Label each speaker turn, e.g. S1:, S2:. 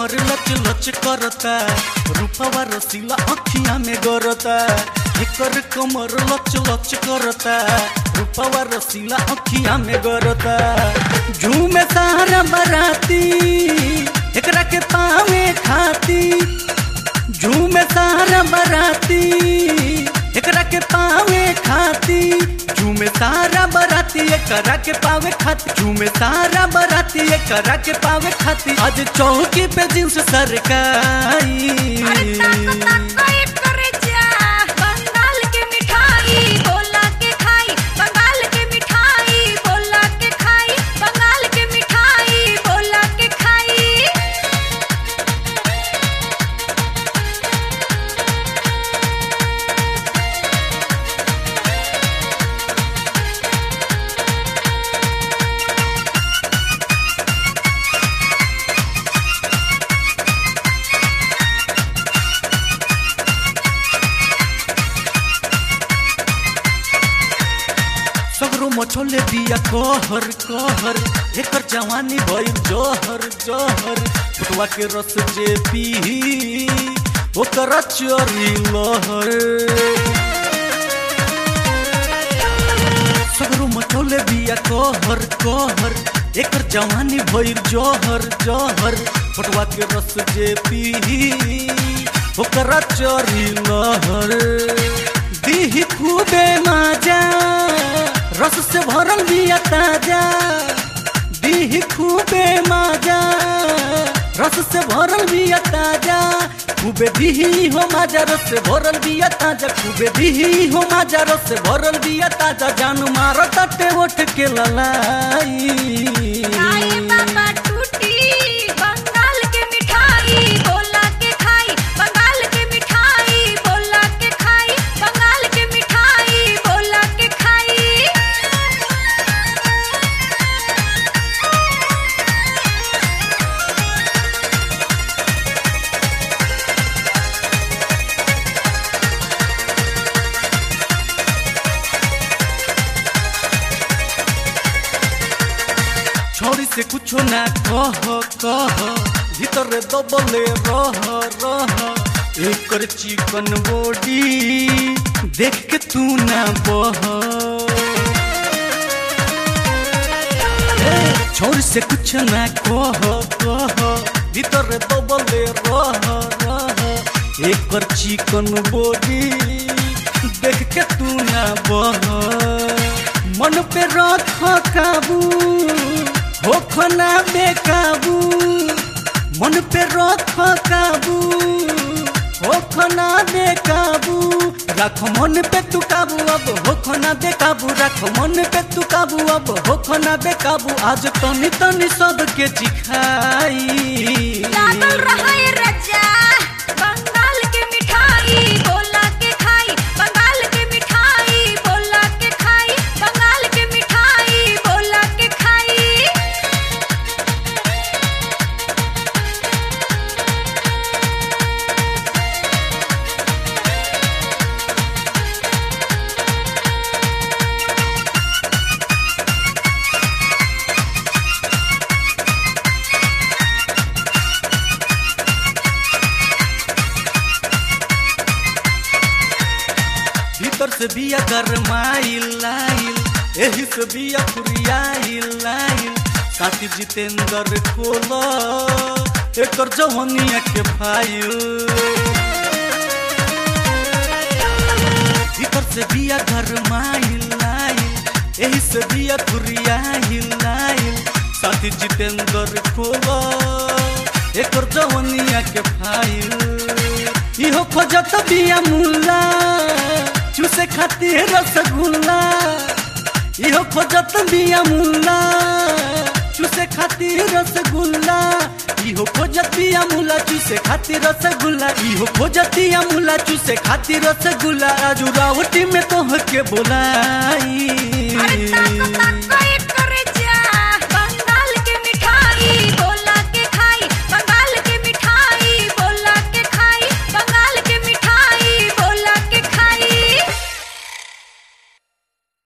S1: कमर लच लच करता रूपवा रसीला अखिया में गरता एकर कमर लच लच करता रूपवा रसीला अखिया में गरता झूमे सारा बराती एकरा के पावे खाती झूमे सारा बराती एकरा के पावे खाती झूमे सारा बराती एकरा के पावे खाती झूमे सारा बराती एकरा के पावे खाती आज चौकी पे जींस सरकाई
S2: अरे ताको ताको ये करे जा बंगाल के मिठाई बोला के खाई बंगाल के मिठाई बोला के खाई बंगाल के मिठाई बोला के खाई
S1: सगरो मछोले बिया कहर कहर एकर जवानी भइल जहर जहर फुटवा के रस जे पी ओकर चोरी लहर सगरो मछोले बिया कहर कहर एकर जवानी भइल जहर जहर फुटवा के रस जे पी ओकर चोरी लहर दीही खूबे माजा रस से भरल बिया ताजा दीही खूबे माजा रस से भरल बिया ताजा खूबे दीही हो माजा रस से भरल बिया ताजा खूबे दीही हो माजा रस से भरल बिया ताजा जान मारो तटे उठ के ललाई
S2: खाई बाबा टूटी बंगाल के मिठाई बोला के खाई बंगाल के मिठाई बोला के खाई बंगाल के मिठाई बोला के खाई
S1: छोरी से कुछो ना कह कह भीतर दबले रह रह एकर चिकन बॉडी देख के तू ना बह छोरी से कुछ ना कह कह भीतर दबले रह रह एकर चिकन बॉडी देख के तू ना बह मन पे रख काबू हो खना बेकाबू मन पे रख काबू हो खना बेकाबू रख मन पे तू काबू अब हो खना बेकाबू रख मन पे तू काबू अब हो खना बेकाबू आज तनी तनी सबके चिखाई
S2: लागल रहा है रजा बंगाल के मिठाई बोला के खाई बंगाल के मिठाई बोला के खाई बंगाल के मिठाई बोला के खाई
S1: भीतर से बिया गरमाइल लाइल एही से बिया फुरियाइल लाइल साथी जितेंद्र खोल एकर जवनिया के फाइल भीतर से बिया गरमाइल लाइल एही से बिया फुरियाइल लाइल साथी जितेंद्र खोल एकर जवनिया के फाइल इहो खोजत बिया मुल्ला चूसे खातिर रसगुल्ला इहो खोजत बिया मुल्ला चूसे खातिर रसगुल्ला इहो खोजत बिया मुल्ला चूसे खातिर रसगुल्ला इहो खोजत बिया मुल्ला चूसे खातिर रसगुल्ला राजू रावटी में तोह के बोलाई
S2: अरे ताको